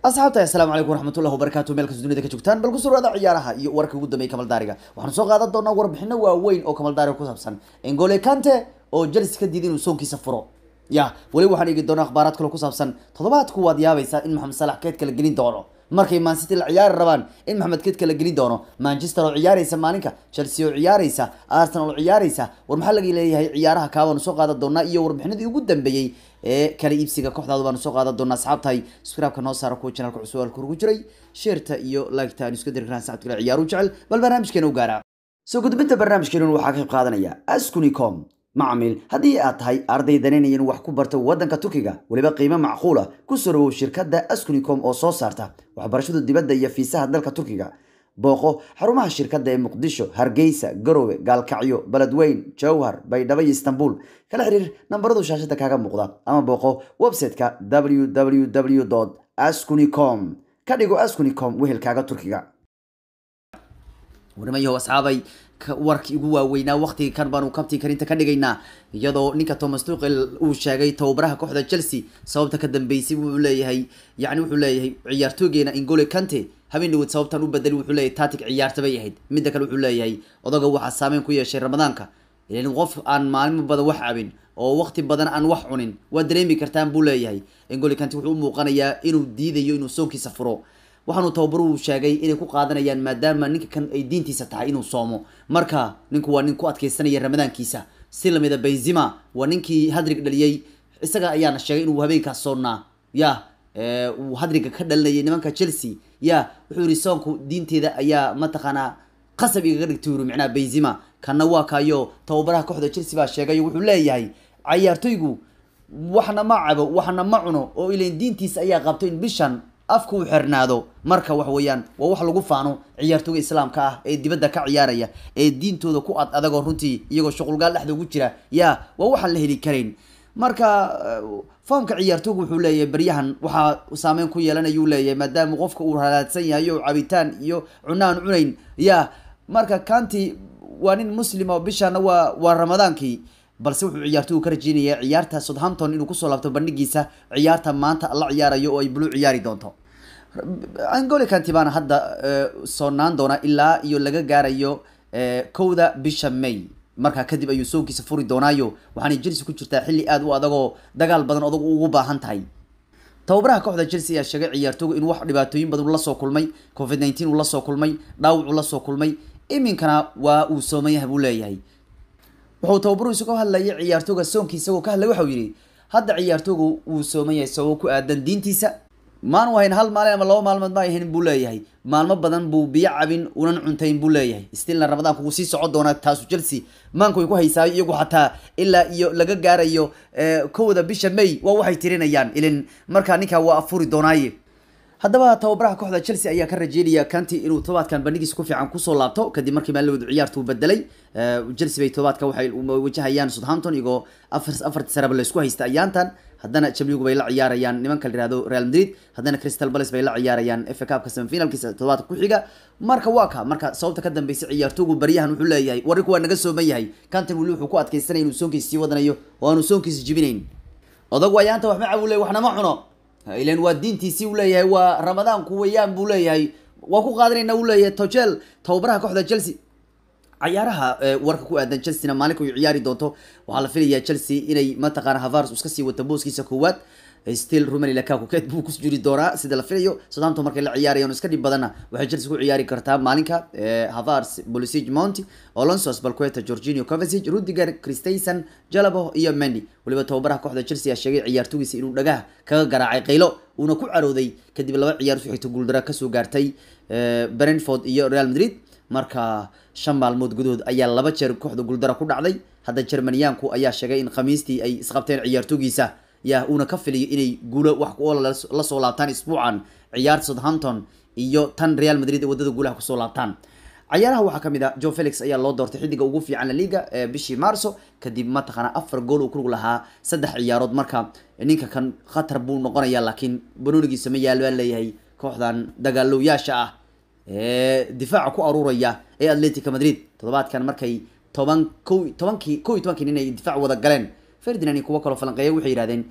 asxaabta assalaamu calaykum waraxmatullahi wabarakaatu meel kasta dunida ka joogtaan bal ku surwaada ciyaaraha iyo warka ugu dambeeyay kamal daariga waxaanu soo qaadan doonaa warbixino waaweyn oo kamal daariga ku saabsan engole kante oo chelsea ka diiday inuu soonkiisa furo ya weli waxaan eegi doonaa akhbaaraad kale ku saabsan toddobaadku waad yaabaysaa in maxamed salax keedka la gelin doono markay man city la ciyaari rabaan in maxamed keedka la gelin doono manchester oo ciyaaraysa maalinka chelsea oo ciyaaraysa arsenal oo ciyaaraysa war maxaa laga leeyahay ciyaaraha kaa baanu soo qaadan doonaa iyo warbixinadii ugu dambeeyey ee kala iibsiga kooxdaadu baanu soo qaadan doonaa asxaabtahay subscribe-ka noo saara kuwa channelka cusub halka ugu jiray sheerta iyo like-ta aan isku dari karaan saxabta kale ciyaaru jecel bal barnaamijkeena u gaara soo gudbinta barnaamijkeena waxaa ka qayb qaadanaya askunicom macmiil haddii aad tahay arday danaynaya inuu wax ku barto waddanka turkiga weliba qiimo macquul ah ku soo dhawow shirkadda askunicom oo soo saarta waxbarashada dibadda iyo fiisaha dalka turkiga booqo xarumaha shirkadda ee muqdisho hargeysa garowe gaalkacyo beledweyn jowhar baydhabo iyo istanbul kala xiriir nambaradu shaashada kaaga muuqda ama booqo website-ka www askunicom ka dhigo askunicom wehelkaaga turkiga warmayahow asxaabay warkii ugu waaweynaa waqtiga kan baanu kabtii karinta ka dhigaynaa iyadoo ninka thomas tuqel uu sheegay tababaraha kooxda chelsea sababta ka dambeysay wuxuu leeyahay yani wuxuu leeyahay ciyaartoogeena ingole kante habeen dhaweed sababtan u bedeli wuxuu leeyahay tatic ciyaarta bay ahayd midda kale wuxuu leeyahay odaga waxaa saameyn ku yeeshay ramadaanka ilan qof aan maalmo badan wax cabin oo waqti badan aan wax cunin waa dareemi kartaan buu leeyahay ingole kante wuxuu u muuqanayaa inuu diidayo inuu soonkiisa furo waxaanu tababaruhu sheegay inay ku qaadanayaan maadaama ninka kan ay diintiisa tahay inuu soomo marka ninku waa nin ku adkeysanaya ramadaankiisa si lamida benzima waa ninkii hadrig dhaliyey isaga ayaana sheegay inuu habeenkaas soonnaa ya uu hadriga ka dhalinayay nimanka chelsea ya wuxuu yihi soonku diinteeda ayaa mataqaanaa qasab igaga dhigtay yuri micnaha benzima kana waa kaayo tababaraha kooxda chelsea baa sheegay wuxuu leeyahay cayaartoygu waxna ma cabo waxna ma cuno oo ilan diintiisa ayaa qabto in bishan afka uu xirnaado marka wax weeyaan waa wax lagu faano ciyaartooga islaamka ah ee dibadda ka ciyaaraya ee diintooda ku ad adagoo runtii iyagoo shuqulgaal dhexda ugu jira ya waa waxaan la heli karayn marka foomka ciyaartooga wuxuu leeyahay baryahan waxaa saameyn ku yeelanayuu leeyahay maadaama qofka uu halaadsan yahay o cabitaan iyo cuno aan cunayn ya marka kanti waa nin muslim oo bishana waa waa ramadaankii balse wuxuu ciyaartoygu ka rajeynaya ciyaarta southampton inuu kusoo laabto bandhigiisa ciyaarta maanta la ciyaarayo oo ay blue ciyaari doonto angole kanti baana hadda soonaan doona ilaa iyo laga gaarayo kowda bisha may markaa kadib ayuu soonkiisa furi doonaayo waxaanay chelsea ku jirtaa xilli aada u adagoo dagaal badan odag ugu baahan tahay tababaraha kooxda chelsea ayaa sheegay ciyaartoogu in wax dhibaatooyin badan lasoo kulmay covid nineteen uu lasoo kulmay dhaawac uu lasoo kulmay iminkana waa uu sooman yahay buu leeyahay wuxuu tababaru isagoo hadlayay ciyaartooga soonkiisa isagoo ka hadlay waxau yihi hadda ciyaartoogu wuu sooman yahay sababo ku aadan diintiisa maanu hayn hal maalin ama laba maalmood ma ahayn buu leeyahay maalmo badan buu biyo cabin unan cuntayn buu leeyahay stilna ramadaanku wuu sii socon doonaa taasu chelsea maanku way ku haysaayo iyagu xataa ilaa iyo laga gaarayo kowda bisha may waa waxay tirinayaan ilin markaa ninkaa waa afuri doonaaye haddaba tababaraha kooxda chelsea ayaa ka rajeynaya kanti inuu todobaadkan bandhigiisa ku fiican kusoo laabto kadib markii maalawadu ciyaartu bedelay chelsea bay todobaadka waxay wajahayaan southampton iyagoo afar afarti saraba laysku haysta ayaantan haddana jamligu bay la ciyaarayaan nimanka la yihahdo real madrid haddana crystal palace bay la ciyaarayaan fa cupka semifinalkiisa todobaadka ku xiga marka waa ka marka sababta ka dambeysay ciyaartoogu baryahan wuxuu leeyahay warrinku waa naga sooman yahay kantan weli wuxuu ku adkeysanaya inuu soonkiisa sii wadanayo oo aanu soonkiisa jibinayn odagu ayaanta wax ma cabu ley waxna ma cuno ilan waa diintiisii u leeyahay waa ramadaanku weyaan buu leeyahay waa ku qaadanayna u leeyahay tochel tababaraha kooxda chelsea cayaaraha warka ku aadan chelsea na maalinka ay ciyaari doonto waxaa la filayaa chelsea inay mataqaana havars iska sii wata booskiisa koowaad still rumani lakaku keed buu ku jiri doonaa sida la filayo southampton markay la ciyaarayaan iska dhib badanna waxay chelsea ku ciyaari kartaa maalinka havars bolisig monti olonsos balqueta georginio covesic rudiger christensen jalabo iyo mendy weliba tababaraha kooxda chelsea ayaa sheegay ciyaartoogiisa inuu dhagaha kaga garaacay qaylo uuna ku carooday kadib laba ciyaar su xigta guuldara kasoo gaartay brentford iyo real madrid marka shan maalmood gudahood ayaa laba jeer kooxda guuldara ku dhacday hadda jermaniyaanku ayaa sheegay in khamiistii ay isqabteen ciyaartoogiisa ya uuna ka filiyo inay guulo wax kuola lasoo laabtaan isbuucan ciyaarta southampton iyo tan real madrid ee wadada guulaha kusoo laabtaan cayaaraha waxaa kamid ah jo felix ayaa loo doortay xidiga ugu fiican la liga bishii marso kadib mataqaana afar gool uu kulug lahaa saddex ciyaarood marka ninka kan khatar buu noqonaya laakiin banoonigiisa ma yaal baa leeyahay kooxdan dagaalowyaasha ah ee difaaca ku aruuraya ee atletica madrid toddobaadkan markay toban ko tobankii ko iyo tobankii nin ay difaac wada galeen ferdinand iyo kuwo kaloo falanqeeya waxay yidhahdeen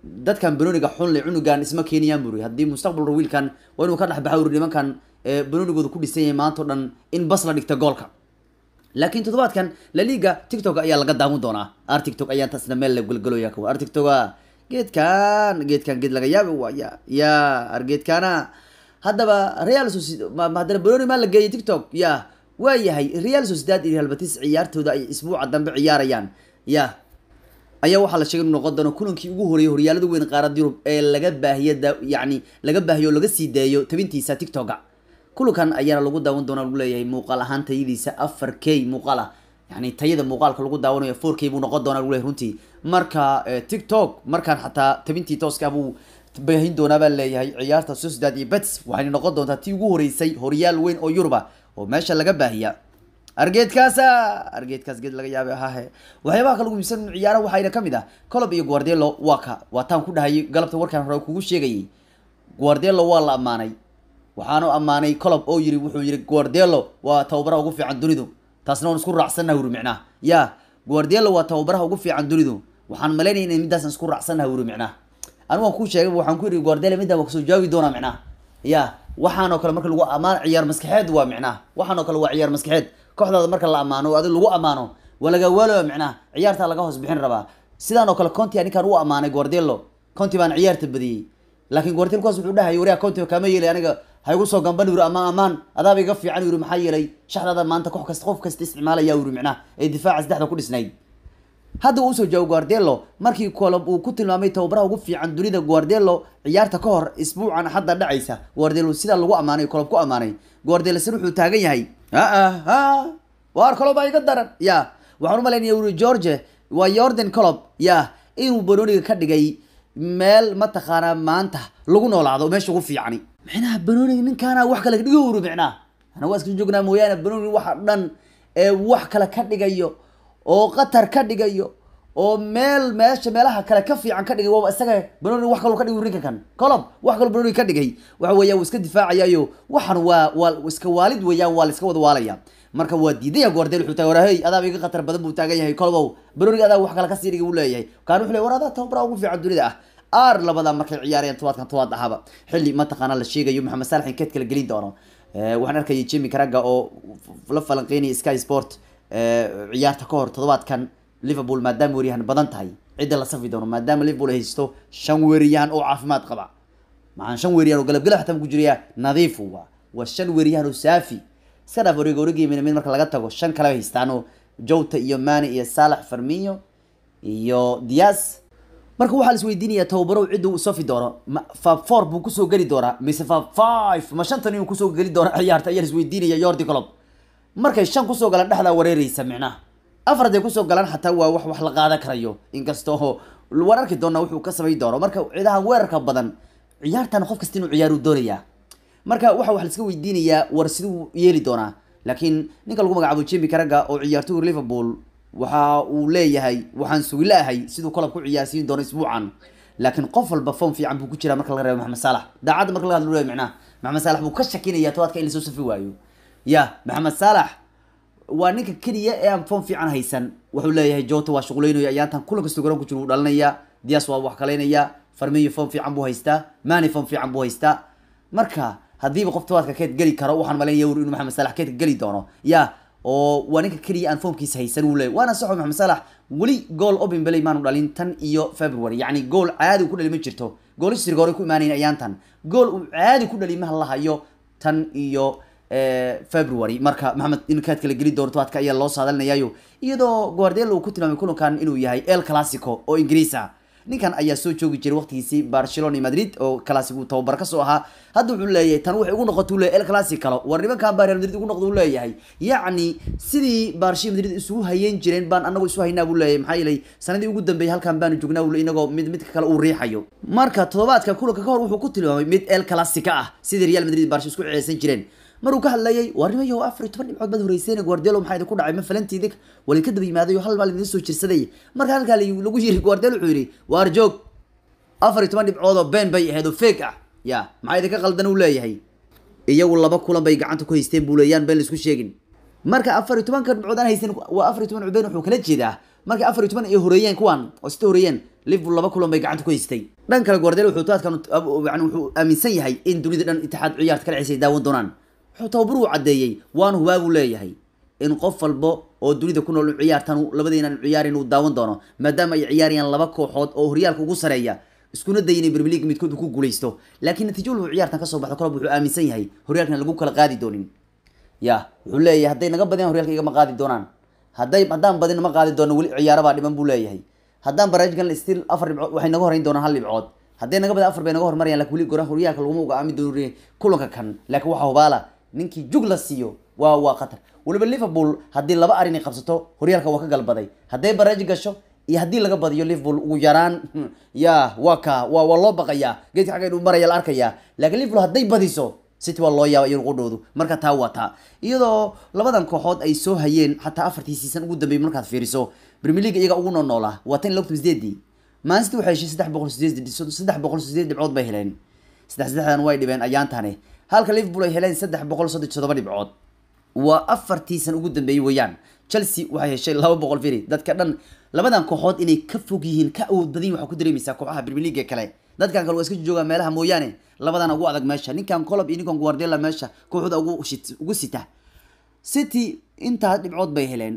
dadkan banooniga xunle cunugan isma keeniyaan buri haddii mustaqbalka wiilkan waa inuu ka dhexbaxa uri nimankan banoonigooda ku dhisan yahay maanta o dhan in bas la dhigta goolka laakiin toddobaadkan laliga tiktok ayaa laga daawan doonaa ar tiktok ayaan taasna meel la golgaloya kawa ar tiktoka geedkan geedkan geed laga yaabi waaya ya ar geedkana haddaba real haddana banooni maa la geeyay tiktok ya waa yahay real sociedad iyo real batis ciyaartooda ay isbuuca dambe ciyaarayaan ya ayaa waxaa la sheegay inuu noqon doono kulankii ugu horeeyay horyaalada weyn qaarada yurub ee laga baahiyo yani laga baahiyo o laga sii daayo tabintiisa tiktoka kulankan ayaana lagu daawan doona lagu leeyahay muuqaal ahaan tayadiisa afar k muuqaal ah yani tayada muuqaalka lagu daawanayo four k buu noqon doona lagu leeyahay runtii marka tiktok markaan xataa tabintii tooska buu baahin doonaa baa leeyahay ciyaarta sociedad iyo bets waxayna noqon doontaa tii ugu horeysay horyaal weyn oo yuruba oo meesha laga baahiya argeedkaasa argeedkaas geed laga yaabay ahahe waxyaabaha kalagu miibsan ciyaara waxayna kamid ah colob iyo guardelo waa ka waa taan ku dhahayay galabta warkaan hore kugu sheegayay guardelo waa la ammaanay waxaanu ammaanay colob oo yiri wuxuu yiri guardelo waa tababaraha ugu fiican dunidu taasna waan isku raacsannaha wuri micnaha ya guardelo waa tababaraha ugu fiican dunidu waxaan malaynaya in middaasan isku raacsannaha wuri micnaha anigu waan kuu sheegay waxaan ku yidhi guardelo middaa waa kasoo jaawi doonaa micnaha ya waxaanoo kale marka lagu ammaan ciyaar maskaxeed waa micnaha waxaanoo kale waa ciyaar maskaxeed kooxdaada marka la ammaano o adig lagu ammaano waa laga waaloa micnaha ciyaartaa laga hoos bixin rabaa sidaan oo kale conti ninkaan u ammaanay guardelo conti baan ciyaarta badiyey laakiin guardelo kuwaas wuxuu dhahayay wariya conti kama yeelay aniga ha igu soo gamban yuri amaan amaan adaaba iga fiican yuri maxaa yeelay shaxdaada maanta koox kasta qof kasta isticmaalaya yuri micnaha ee difaaca saddexda ku dhisnayd hadda uu usoo jaago guardelo markii colob uu ku tilmaamay tababaraha ugu fiican dunida guardelo ciyaarta ka hor isbuucan hadda dhacaysa guardelo sidaa lagu ammaanay colob ku ammaanay guardelo sir wuxuu taagan yahay a waar colob baa iga daran ya waxaan umalaynaya uri george waa yordan colob ya inuu banooniga ka dhigay meel mataqaanaa maanta lagu noolaado meesha ugu fiicani micnaha banooniga ninkaana wax kale dhigo uri micnaha ana waa iska joognaa mooyaane banooniga waxa dhan ee wax kale ka dhigayo oo qatar ka dhigayo oo meel meesha meelaha kale ka fiican ka dhigay waaba isaga banooni wax kaloo ka dhigay ninka kan colob wax kaloo banooni ka dhigay waxa weeya wuu iska difaacayayo waxan waa waa iska waalid weeyaan waa la iska wada waalaya marka waa diidaya guardel wuxuu tahay warahey adaaba iga khatar badan buu taagan yahay colobow banooniga adaa wax kale kasii dhigay uu leeyahay kaan wuxuu leeyahay war adaa tababara ugu fiican dunida ah aar labada markay ciyaarayaan tobaadkan tobaad ahaba xilli mataqaana la sheegayo maxamed saalax in keed kala gelin doono waxaan arkayay jimmy karaga oo la falanqeynaya sky sport ciyaarta ka hor toddobaadkan liverpool maadaama weeryahan badan tahay cidda la safi doono maadaama liverpool ay haysto shan weeryahan oo caafimaad qaba maxaan shan weeryahan oo galabgalab xataa ku jiraya nadiif waa waa shan weeryahan oo saafi iska dhaaf wareega wareegaymin mid marka laga tago shan kale haystaan oo jota iyo mani iyo salax farminyo iyo dias marka waxaa la isweydiinaya tababarow cidda uu safi doono ma fab four buu kusoo geli doonaa mise fab five ma shantan inuu kusoo geli doona ciyaarta ayaa la isweydiinaya yordi colob markay shan kusoo galaan dhexdaa wareereysa micnaha afar haday kusoo galaan xataa waa wax wax la qaadan karayo inkastoo waan arki doonaa wuxuu ka samayn doono marka ciidaha weerarka badan ciyaartan qof kasta inuu ciyaaru doonayaa marka waxa wax la iska weydiinayaa war siduu yeeli doonaa laakiin ninka lagu magacaabo jemi karaga oo ciyaartoyga liverpool waxa uu leeyahay waxaan sugi laahay siduu kolob ku ciyaarsiin doono isbuucan laakiin qof walba form fiican buu ku jiraa marka laga reebo maxamed saalax daacadda marka laga hadlo micnaha maxamed saalax buu ka shakinaya tobaadka in lasoo safi waayo ya maxamed saalax waa ninka keliya ee aan form fiican haysan wuxuu leeyahay jota waa shuquleynayo ayaantan kulan kastoo garan ku jiro wuu dhalinaya dias waa wax kaleynaya farmiyo form fiican buu haystaa mani form fiican buu haystaa marka haddiiba qof tobaadka keed geli karo waxaan malaynaya wur inuu maxamed saalax keedka geli doono ya oo waa ninka keliya aan foomkiisa haysan uu leeyahy waana saxo maxamed saalax weli gool open belay maanu dhalin tan iyo february yacni gool caadi uu ku dhali ma jirto goolisriga hore ku imaanayn ayaantan gool uu caadi ku dhali maha la hayo tan iyo february marka maxamed in kaad kala geli doono tobaadka ayaa loo saadalinayaayo iyadoo guardelo uu ku tilmaamay kulankan inuu yahay el clasico oo ingiriis ah ninkan ayaa soo joogi jiray waqtigiisii barcelona iyo madrid oo classic tababar kasoo ahaa hadda wuxuu leeyahay tan waxay ugu noqota leeyahay el classicalo war nimankan baa real madrid ugu noqda uu leeyahay yacni sidii barshi madrid isugu hayeyn jireen baan anagu isu haynaa buu leeyahay maxaa yeelay sanadii ugu dambeeyay halkan baanu joognaa uu inagoo mid midka kale uu riixayo marka toddobaadka kulanka ka hor wuxuu ku tilmaamay mid el classica ah sidii real madrid barshi isku ceesan jireen maruu ka hadlayay warnimayo afar iyo toban dhibcood baad horeyseen guardelo maxaa idinku dhacay ma falantiidi wali ka daba yimaaday oo hal maal idin soo jirsaday marka halkaa lagu yiri guardelo wuxuu yidhi waar joog afar iyo toban dhibcood oo been bay ahayd oo fake ah ya maxaa idinka qaldan uu leeyahay iyagu laba kulan bay gacanta ku haysteen buu leeyaan been laisku sheegin marka afar iyo tobanka dhibcood aan haysan waa afar iyo toban cubeen wuxuu kala jeedaa marka afar iyo toban ay horeeyeen kuwan oo sita horeeyeen liverpool laba kulan bay gacanta ku haystay dhan kale guardiola wuxuu toadkan yani wuxuu aaminsan yahay in dunida dhan itixaad ciyaarta kala cisay daawan doonaan wuxuu tababar uu caddeeyey waana hubaa buu leeyahay in qof walbo oo dunida ku nool ciyaartan labadeenan ciyaarin uu daawan doono maadaama ay ciyaarayaan laba kooxood oo horyaalka ugu sareeya iskuna daya inay premier league midkood ku guuleysto laakiin natiijo wuxuu ciyaartan kasoo baxdo kolob wuxuu aaminsan yahay horyaalkan lagu kala qaadi doonin ya wuxuu leeyahay hadday naga badiyaan horyaalka igama qaadi doonaan hadday haddaan badin ma qaadi doono weli ciyaaro baa dhiman buu leeyahay haddaan barnaamijkan still afar dhibcood waxay naga horeyn doonaan hal dhibcood hadday naga badin afar bay naga hormarayaan lakin weli goraha horyaalka laguma ugaami doono kulanka kan laakiin waxaa hubaala ninkii jug la siiyo waa waa khatar weliba liverpool haddii laba arin ay qabsato horyaalka waa ka galbaday hadday baraaji gasho iyo haddii laga badiyo liverpool ugu yaraan ya waa ka waa waa loo baqayaa geedka xagga inuu maraya la arkayaa laakiin liverpool hadday badiso city waa loo yaaba iyagu qudhoodu marka taa waa taa iyadoo labadan kooxood ay soo hayeen xataa afartii season ugu dambeeyay markaad fiiriso premier league iyaga ugu noolnoolaa waa tan logtan sideedii man city waxay heshay saddex boqol sideed saddex boqol sideed dhibcood bay heleen saddex saddexdan way dhibeen ayaantani halka liverpool ay heleen saddex boqol soddon toddoba dhibcood waa afartii san ugu dambeeyey weeyaan chelsea waxay heshay laba boqol firi dadka dhan labadan kooxood inay ka fog yihiin ka awood badan yihin waxaa ku dareemaysaa kooxaha premier league kale dadkan kale waa iska joogaan meelaha mooyaane labadana ugu adag meesha ninkan colob iyo ninkan guardiola meesha kooxda ugu shit ugu sita city intaas dhibcood bay heleen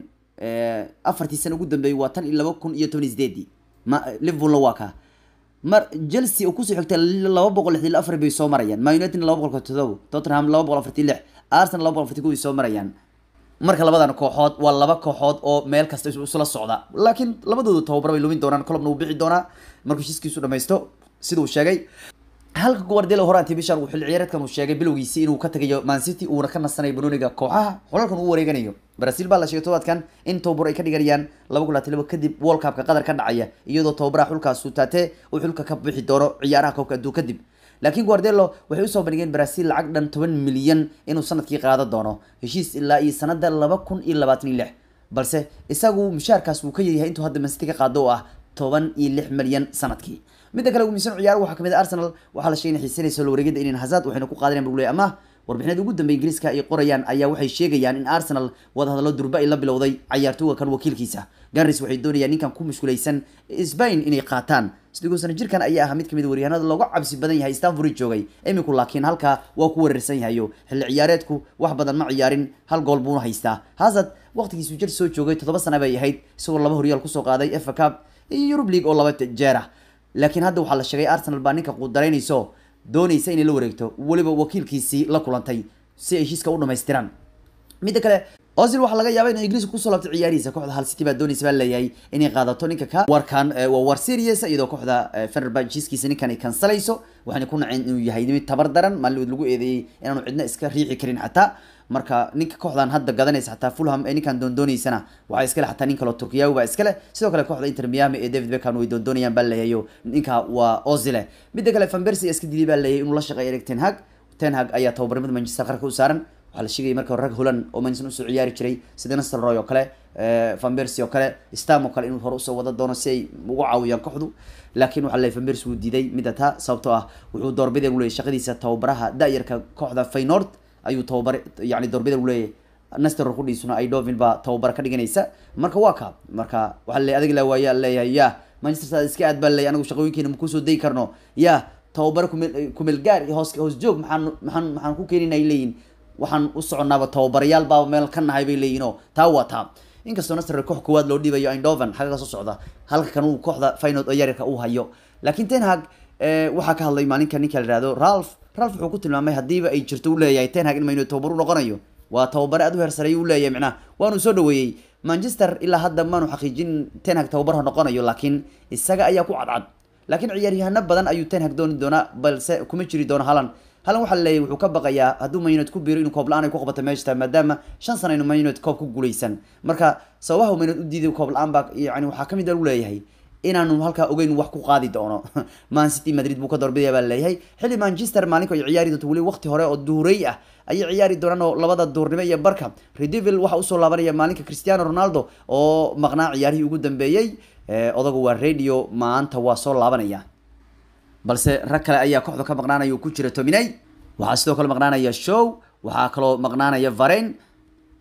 afartii sana ugu dambeeyey waa tan iyo laba kun iyo toban iyo sideedii ma liverpoolna waa ka mar chelsea oo kusoo xigtay laba boqol lixdii afar bay soo marayaan man united laba boqol todoba tottenham laba boqol afartii lix arsenal laba boqol afartii kow soo marayaan marka labadan kooxood waa laba kooxood oo meel kasta isla socda laakiin labadooda tababar bay lumin doonaan colobna uu bixi doonaa markuu heshiiskiisu dhamaysto sida uu sheegay halka guardiola horaantii bishan uu xilli ciyaareedkan uu sheegay bilowgiisii inuu ka tagayo man city uuna ka nasanayo banooniga kooxaha xolalkan uu wareeganayo brazil baa la sheegay tobaadkan in tababar ay ka dhiganayaan laba kun labaatan laba kadib world cupka qatar ka dhacaya iyadoo tababaraha xulkaas suutaate uu xulka ka bixi doono ciyaaraha koobka adduun kadib laakiin guardelo waxay usoo bandhigeen brazil lacag dhan toban milyan inuu sanadkii qaado doono heshiis ilaa iyo sanada laba kun iyo labaatan iyo lix balse isagu mushaarkaas wuu ka yaryahay intuu hadda mancity ka qaado oo ah toban iyo lix milyan sanadkii midda kale umisan ciyaar waxaa kamid ah arsenal waxaa la sheegay inay xiisanayso la wareegida inin hazard waxayna ku qaadanayan buu leeyahay ama warbixinada ugu dambeya ingiriiska ay qorayaan ayaa waxay sheegayaan in arsenal wadahadallo durba ay la bilowday cayaartooga kan wakiilkiisa ganris waxay doonayaan ninkan ku mashquulaysan sbain inay qaataan sidoo sana jirkan ayaa ahaa mid kamid waryahanada looga cabsi badan yahay stanford joogay iminku laakiin halkaa waa ku weerarsan yahayo xilli ciyaareedku wax badan ma ciyaarin hal gool buuna haystaa hazard waqtigiisu jir soo joogay toddoba sana bay ahayd isagoo laba horyaal kusoo qaaday fa cup iyo eurub league oo laba jeer ah laakiin hadda waxaa la sheegay arsenal baa ninka quudaraynayso doonaysa inay la wareegto weliba wakiilkiisii la kulantay si ay heshiiska u dhamaystiraan midda kale ozil waxaa laga yaaba inuu ingiriiska kusoo laabtay ciyaarihiisa kooxda hal city baa doonaysa baa leeyahay inay qaadato ninka ka warkan waa war serious iyadoo kooxda fenerbahce heshiiskiisa ninkan ay kansalayso waxayna ku naceen inuu yahay mid tabar daran maalin lagu eedeeyey inaanu cidna iska riixi karin xataa marka ninka kooxdan hadda gadanaysa xataa fulham ee ninkan doondoonaysana waxaa iskale xataa nin kaloo turkiyawi baa iskale sidoo kale kooxda inter miami ee david beckham way doondoonayaan baa leeyahay ninka waa ozile midda kale van persie iska dilay baa leeyahay inuu la shaqeeyo erig ten hag ten hag ayaa tababarnimada manchester qarka u saaran waxaa la sheegaya marka rag holan oo manchester usoo ciyaari jiray sida nasr roy oo kale van persie oo kale stam oo kale inuu hore usoo wada doono si ay ugu caawiyaan kooxdu laakiin waxaa leeyahay van persie wuu diiday midda taa sababtoo ah wuxuu doorbideen u leeyahay shaqadiisa tababaraha da-yarka kooxda faynord ayuu tababar yani doorbida u leeyahay nastor kudhiisuna ay dovin baa tababar ka dhiganaysa marka waa ka marka waxaa le adig la waaya leeyahay ya manchester sa iska aad baa leeyahay anagu shaqooyinkeena ma kusoo dayi karno ya tababar kumel kumel gaar hoos hoos joog maxaan maxaan maxaan ku keenin ay leeyihin waxaan u soconaaba tababarayaal baa meel ka nahay bay leeyihin oo taa waa taa inkastoo nasr koox koowaad loo dhiibayo indoven xagga ka soo socda halka kan uu kooxda finod oo yaryarka uu hayo laakiin ten hag waxaa ka hadlay maalinka ninka la ihahdo ralph ralph wuxuu ku tilmaamay haddiiba ay jirto u leeyahay ten hag in maynu tababar u noqonayo waa tababare aad u heersareeyo u leeyahay micnaha waanu soo dhaweeyey manchester ilaa hadda maanu xaqiijin ten hag tababarha noqonayo laakiin isaga ayaa ku cadcad laakiin ciyaaryahano badan ayuu ten hag dooni doonaa balse kuma jiri doono halan halan waxaa leeyahy wuxuu ka baqayaa hadduu mayuned ku biiro inuu koob la-aan ay ku qabato meeshta maadaama shan sana inu mayuned koob ku guuleysan marka sababaha mayuned u diiday koob la-aan baa yani waxaa kamid a u leeyahay inaanu halkaa ogeyn wax ku qaadi doono man city madrid buu ka doorbidaya baa leeyahay xilli manchester maalinku ay ciyaari doonto weli waqti hore oo duhurey ah ayay ciyaari doonaan oo labada duurnimo iyo barka redevil waxaa usoo laabanaya maalinka cristiano ronaldo oo maqnaa ciyaarihii ugu dambeeyey odagu waa radio maanta waa soo laabanaya balse rag kale ayaa kooxda ka maqnaanaya uu ku jira tominay waxaa sidoo kale maqnaanaya show waxaa kaloo maqnaanaya varen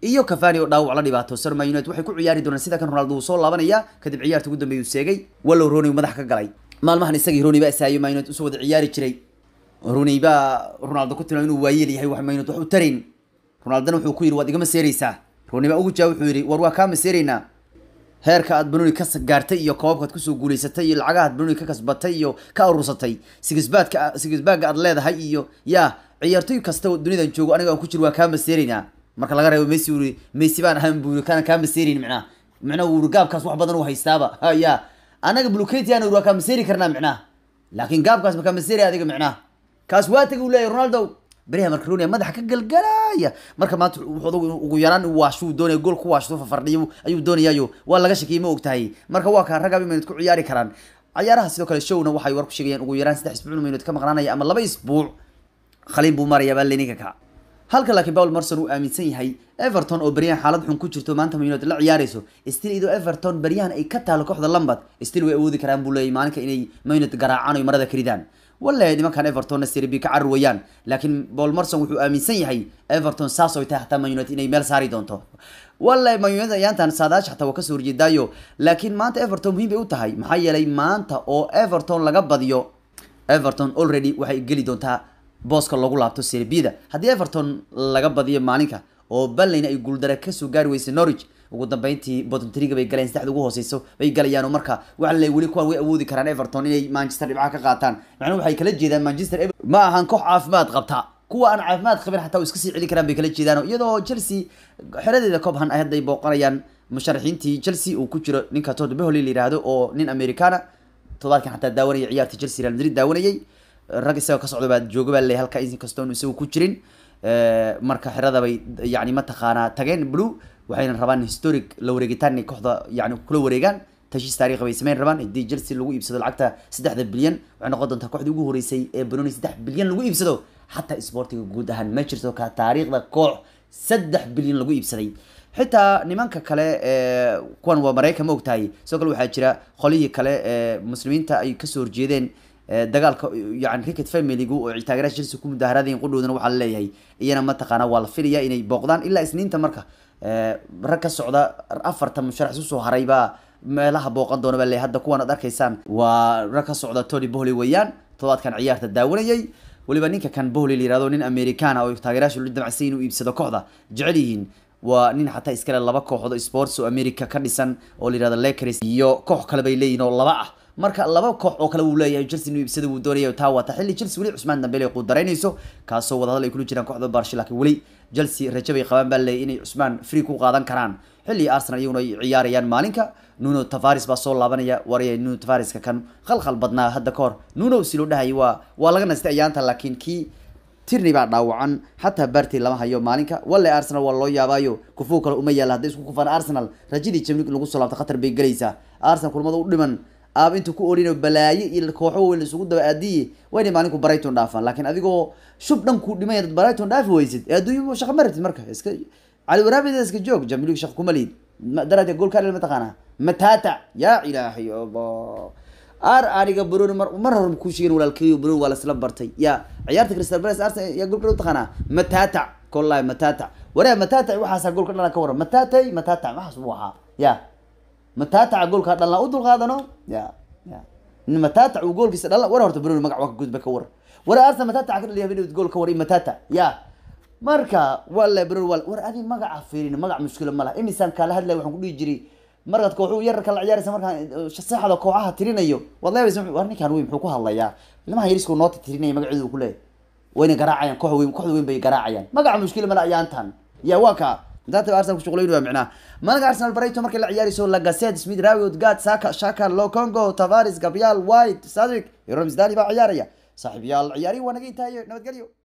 iyo cavani oo dhaawac la dhibaatoosan man united waxay ku ciyaari doonaan sida kan ronaldo uu soo laabanaya kadib ciyaarta ugu dambeeya uu seegay wallow roni madax ka galay maalmahan isagii roni baa isaayo man united usoo wada ciyaari jiray roni baa ronaldo ku tilmaamay inuu waayeel yahay wax man united wax u tarayn ronaldona wuxuu ku yidhi waad igama seereysaa roni baa ugu jawaab wuxuu yidhi war waa kaama seereynaa heerka aad banoni ka gaartay iyo koobabkaad kusoo guuleysatay iyo lacagaha aad banoni ka kasbatay iyo ka aruursatay sigisbaadka sigisbaaga aad leedahay iyo yaa ciyaartoy kasta oo dunidan joogo aniga aan ku jiro waa kaama seereynaa marka laga reebo messi uri messi baan ahaan buu kana kaama seereyn micnaha micnaha uu gaabkaas wax badan u haystaaba ya anaga bluketian waa kaama seeri karnaa micnaha laakiin gaabkaas ma kaama seeri adiga micnaha kaas waa tagay uu leeyahy ronaldo beriha marka ronia madaxa ka galgalaya marka maanta wuxuu ugu yaraan waashuu doonaya gool ku waashto fafardhiyo ayuu doonayaayo waa laga shakiyay ma ogtahay marka waa kaa ragaba minut ku ciyaari karaan ciyaaraha sidoo kale showna waxay war ku sheegayaan ugu yaraan saddex isbuuc minut ka maqnaanaya ama laba isbuuc khaliin buu maraya baa leninka ka halka laakiin paul marson uu aaminsan yahay everton oo beryahan xaalad xun ku jirto maanta man united la ciyaarayso still idoo everton beryahan ay ka taalo kooxda lambad still way awoodi karaan buu leeyahy maalinka inay man united garaacaan oy marada ka ridaan wallahi nimankan evertonna serie b ka carri wayaan laakiin paul marson wuxuu aaminsan yahay everton saas oy tahay hataa man united inay meel saari doonto wallahi man united ayaantan saadaash xataa waa kasoo horjeedaayo laakiin maanta everton muhiim bay u tahay maxaa yeelay maanta oo everton laga badiyo everton already waxay geli doontaa booska loogu laabto serbida haddii everton laga badiyo maalinka oo ballayna ay guuldare kasoo gaari weysay norwich ugu dambeyntii botntriga bay galeen saddexda ugu hooseyso bay galayaan oo marka waxa le weli kuwan way awoodi karaan everton inay manchester dhibcaha ka qaataan macnuu waxay kala jeedaan manchester ma ahan koox caafimaad qabta kuwa aan caafimaad qabin xataa iska sii celi karaan bay kala jeedaan iyadoo chelsea xeradeeda cobhan ay hadday booqanayaan musharaxiintii chelsea uu ku jiro ninka todd beholey la yihahdo oo nin americana todobaadkan xataa daawanaya ciyaarta chelsea real madrid daawanayay rag isagoo ka socda baa jooga baa leeyahay halka inkastoon isagu ku jirin marka xerada bay yani mataqaanaa tageen blue waxayna rabaan historic la wareegitaan inay kooxda yani kula wareegaan tashiis taariikhi bay sameyn rabaan haddii chelsea lagu iibsado lacagta saddexda bilyan waxay noqon doontaa kooxdii ugu horeysay ee banoni saddex bilyan lagu iibsado xataa sportiga guud ahaan ma jirto ka taariikhda koox saddex bilyan lagu iibsaday xitaa nimanka kale kuwan waa maraykan ma ogtahay sidoo kale waxaa jira qolihii kale ee muslimiinta ay kasoo horjeedeen dagaalka yani cricket familygu oo taageeraha chelsea ku mudaaharaadayin qudhowdana waxaa laleeyahay iyana mataqaana waa la filaya inay booqdaan ilaa isniinta marka rag ka socda afartan musharax usoo haray baa meelaha booqan doona baa leeyahay hadda kuwan ad arkaysaan waa rag ka socda tony bohley weeyaan todobaadkan ciyaarta daawanayay weliba ninka kan bohley la yihahdo nin americana oo taageerayaasha lu damacsan inuu iibsado kooxda jecel yihiin waa nin xataa iskale laba kooxood sports oo america ka dhisan oo la yihahdo lakers iyo koox kale bay leeyihin oo laba ah marka laba koox oo kale wuu leeyahay chelsea inuu iibsada wuu doonaya taa waata xilli chelsea weli cusmaan dambele qudaraynayso kaasoo wadahadal ay kula jiraan kooxda barshi laakiin weli chelsea rajo bay qabaan baa leeyahy inay cusmaan free ku qaadan karaan xilli arsenal iyaguna ay ciyaarayaan maalinka nuno tavares baa soo laabanaya waraya nuno tavareska kan khalkhal badnaa hadda ka hor nuno si loo dhahayay waa waa laga nastay ayaanta laakiin kii tirney baa dhaawacan xataa bartey lama hayo maalinka walle arsenal waa loo yaabaayo kufuu kale uma yaalla hadday isku kufaan arsenal rajadii jamlig lagu soo laabto khatar bay gelaysaa arsenal kulmada u dhiman aab intuu ku orino balaaye iyo kooxo weyn isugu daba aadiye waa inay maalinku brighton dhaafaan laakiin adigoo shub dhan ku dhimaya dad brighton dhaafi weysid ee adduunya shaqa ma rabtid marka iska cali waraabida iska joog jamlig shaqa kuma liid daraja goolka dhal mataqaanaa matata yaa ilaahay allah ar aniga bruni mar mar hore ku sheegin walaalkeeyo bruni waa lasla bartay ya ciyaarta crystal palace arsenal yaa goolka u taqaanaa matata kollahi matata waraa matata waxaasaa goolka dhala ka waran matatay matata waxaas buu ahaa ya matataca goolka dhalna u dulqaadano ya ya matatac uu goolkiisa dhalna war horta bruni magac waa ka gudba ka war war arsenal matataca ka dhaliya habeen gool ka war matata ya marka wala bruni wal war adi magaca fiirin magac mushkila ma laha imisaan kaala hadlaya waxaan ku dhihi jiray markaad kooxu yararka la ciyaaraysa markaan saxda kooxaha tirinayo waad leebaysa war ninkaan wey muxuu ku hadlayaa ilmaha yarisku noota tirinaya magaceedu ku leeyahay wayna garaacayaan koox weyn kooxda weyn bay garaacayaan magaca mushkila mala ayaantan ya waa ka intaata arsenal kushuqulayn waa micnaha maalinka arsenal brighton markay la ciyaarayso lagaset smith rawiot gad saka shaka locongo tavares gabriel white sadrick iyo ramsdani baa ciyaaraya saaxiib yaal ciyaarihi waa naga intaayo nabadgelyo